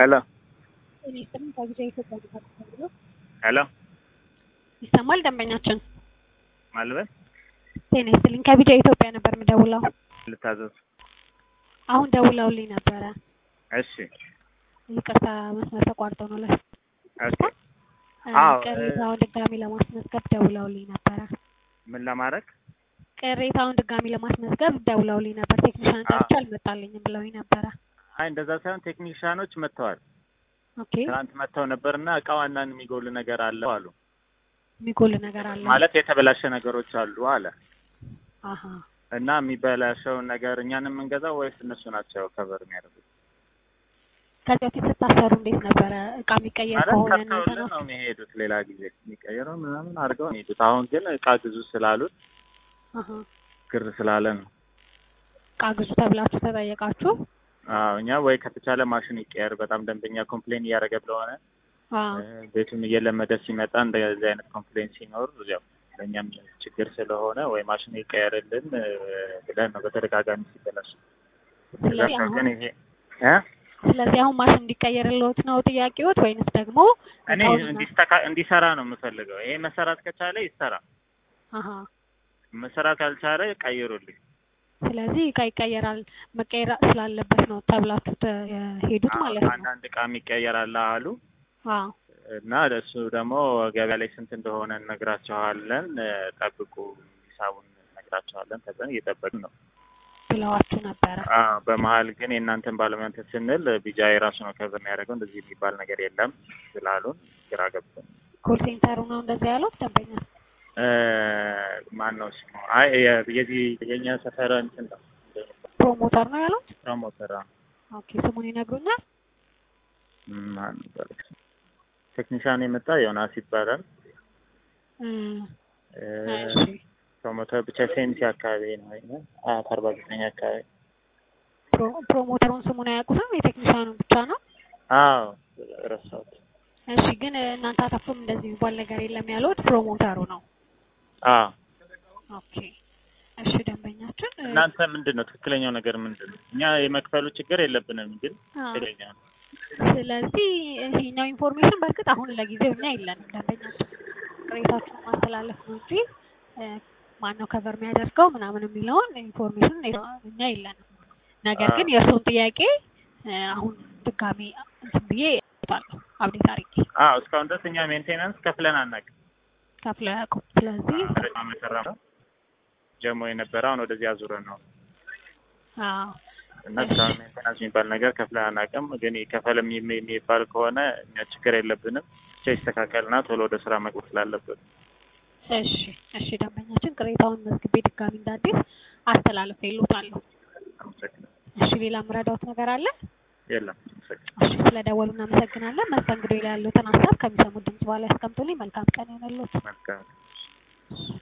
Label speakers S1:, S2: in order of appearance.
S1: ሄሎ
S2: እኔ ስም ከጊዜ ኢትዮጵያ ተብሎ
S1: ሄሎ
S2: ይሰማል። ደንበኛችን
S1: ማልበል
S2: ጤና ይስጥልኝ። ከቢጃ ኢትዮጵያ ነበር የምደውለው።
S1: ልታዘዝ።
S2: አሁን ደውለውልኝ ነበረ።
S1: እሺ
S2: ይቅርታ መስመር ተቋርጦ ነው ለ
S1: ኦኬ። አዎ፣
S2: ቅሬታውን ድጋሚ ለማስመዝገብ ደውለውልኝ ነበረ።
S1: ምን ለማድረግ
S2: ቅሬታውን ድጋሚ ለማስመዝገብ ደውለውልኝ ነበር። ቴክኒሻን ጠርቼ አልመጣልኝም ብለውኝ ነበረ።
S1: አይ እንደዛ ሳይሆን ቴክኒሻኖች መጥተዋል።
S2: ኦኬ
S1: ትናንት መጥተው ነበርና እቃው አንዳንድ የሚጎል ነገር አለው አሉ።
S2: የሚጎል ነገር አለ
S1: ማለት የተበላሸ ነገሮች አሉ አለ
S2: አሀ
S1: እና የሚበላሸውን ነገር እኛን የምንገዛው ወይስ እነሱ ናቸው ከበር የሚያደርጉት?
S2: ከዚህ በፊት ስታሰሩ እንዴት ነበረ? እቃ የሚቀየር
S1: ማለት
S2: ከሆነ እናንተ
S1: ከፍተውልን
S2: ነው
S1: ነው የሚሄዱት። ሌላ ጊዜ የሚቀየረው ምናምን አድርገው ነው የሚሄዱት። አሁን ግን እቃ ግዙ ስላሉት
S2: አሀ
S1: ግር ስላለ ነው።
S2: እቃ ግዙ ተብላችሁ ተጠየቃችሁ?
S1: አዎ እኛ ወይ ከተቻለ ማሽን ይቀየር፣ በጣም ደንበኛ ኮምፕሌን እያደረገ ስለሆነ
S2: አዎ
S1: እ፣ ቤቱም እየለመደ ሲመጣ እንደዚህ አይነት ኮምፕሌን ሲኖር ያው ለእኛም ችግር ስለሆነ ወይ ማሽን ይቀየርልን እ፣ ብለን ነው በተደጋጋሚ ሲበላሽ።
S2: ስለዚህ
S1: ከዛ ግን
S2: አሁን
S1: ይሄ እ
S2: ስለዚህ አሁን ማሽን እንዲቀየርልዎት ነው ጥያቄዎት ወይንስ ደግሞ
S1: እኔ
S2: እቃውን-
S1: እንዲስተካ እንዲሰራ ነው የምፈልገው። ይሄ መሰራት ከቻለ ይሰራ፣
S2: አሀ
S1: መሰራት ካልቻለ ቀይሩልኝ።
S2: ስለዚህ እቃ ይቀየራል መቀየር ስላለበት ነው ተብላችሁ ሄዱት ማለት ነው።
S1: አንዳንድ እቃ ይቀየራል አሉ
S2: አዎ
S1: እና እሱ ደግሞ ገበያ ላይ ስንት እንደሆነ እነግራቸዋለን። እ፣ ጠብቁ፣ ሂሳቡን እነግራቸዋለን ተብለን እየጠበቅን ነው።
S2: ብለዋችሁ ነበረ።
S1: አዎ በመሀል ግን የእናንተን ባለሙያ እንትን ስንል ቢጃ የራሱ ነው ከበር የሚያደርገው እንደዚህ የሚባል ነገር የለም ስላሉን ግራ ገብቶን
S2: ኮል ሴንተሩ ነው እንደዚህ ያሉት ደንበኛ።
S1: እ፣ ማን ነው ስሙ? አይ የ- የዚህ የኛ ሰፈር እንትን ነው
S2: ፕሮሞተር ነው ያሉት።
S1: ፕሮሞተር
S2: ኦኬ ስሙን ይነግሩኛል።
S1: ማን ነበር? ቴክኒሻን የመጣ ዮናስ ይባላል።
S2: እ፣
S1: እ፣
S2: እሺ
S1: ፕሮሞተር ብቻ ሴንሲ አካባቢ ነው ወይ አት አርባ ዘጠኝ አካባቢ
S2: ፕሮ- ፕሮሞተሩን ስሙን አያውቁትም። የቴክኒሻኑን ብቻ ነው።
S1: አዎ ረሳሁት።
S2: እሺ ግን እናንተ አታፍሩም? እንደዚህ የሚባል ነገር የለም ያሉት ፕሮሞተሩ ነው።
S1: አዎ
S2: ኦኬ እሺ ደንበኛችን እ፣
S1: እናንተ ምንድን ነው ትክክለኛው ነገር ምንድን ነው? እኛ የመክፈሉ ችግር የለብንም፣ ግን
S2: አዎ።
S1: ትክክለኛ ነው።
S2: ስለዚህ ይሄኛው ኢንፎርሜሽን በእርግጥ አሁን ለጊዜው እኛ የለንም። ደንበኛችን ቅሬታችሁን ማስተላለፍ ነው እንጂ እ፣ ማነው ከቨር የሚያደርገው ምናምን የሚለውን ኢንፎርሜሽን እኛ የለንም። ነገር ግን የእርሱን ጥያቄ እ፣ አሁን ድጋሜ እንትን ብዬ እወጣለሁ አብዴት አድርጌ
S1: አዎ እስካሁን ድረስ እኛ ሜንቴናንስ ከፍለን አናውቅም።
S2: ከፍለው አያውቁም። ስለዚህ
S1: በጣም የሰራ ነው ጀሞ የነበረ አሁን ወደዚህ አዙረን ነው
S2: አዎ
S1: እና እስካሁን ሜንቴናንስ የሚባል ነገር ከፍለን አናውቅም። ግን ይከፈልም የሚ- የሚባል ከሆነ እኛ ችግር የለብንም። ብቻ ይስተካከልና ቶሎ ወደ ስራ መግባት ስላለብን
S2: እሺ እሺ ደንበኛችን ቅሬታውን መዝግቤ ድጋሚ እንዳዲስ አስተላልፌ ይሉታለሁ።
S1: አመሰግናለሁ።
S2: እሺ ሌላ የምረዳውት ነገር አለ?
S1: የለም አመሰግናለሁ።
S2: እሺ ስለደወሉ እናመሰግናለን። መስተንግዶ ላይ ያሉትን ሀሳብ ከሚሰሙት ድምጽ በኋላ ያስቀምጡልኝ። መልካም ቀን ይሆንልዎት።
S1: መልካም
S2: እሺ።